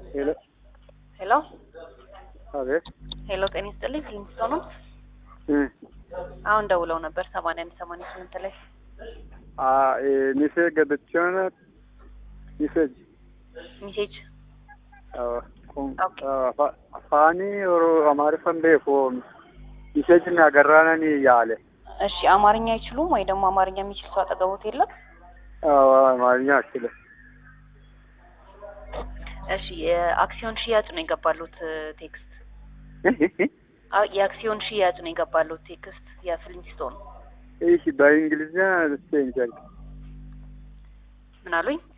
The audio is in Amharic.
ሄሎ ሄሎ አቤት ሄሎ፣ ጤና ይስጥልኝ። ፊልሚስቶ ነው። እ አሁን ደውለው ነበር ሰማንያ አንድ ሰማንያ ስምንት ላይ አ ኤ ሚሴጅ ገብቼውን ሚሴጅ ሚሴጅ አዎ ቁም ኦኬ። አፋ- አፋኒ ኦሮ አማሪፈን ቤኮ ሚሴጅ ናገራነኒ ያለ እሺ፣ አማርኛ አይችሉም ወይ ደግሞ አማርኛ የሚችል ሰው አጠገቦት የለም? አዎ አማርኛ አችልም እሺ፣ የአክሲዮን ሽያጭ ነው የገባሉት ቴክስት። አ- የአክሲዮን ሽያጭ ነው የገባሉት ቴክስት የፊልሚስቶ ነው። እሺ በእንግሊዝኛ ልስቴ እንጀል ምን አሉኝ?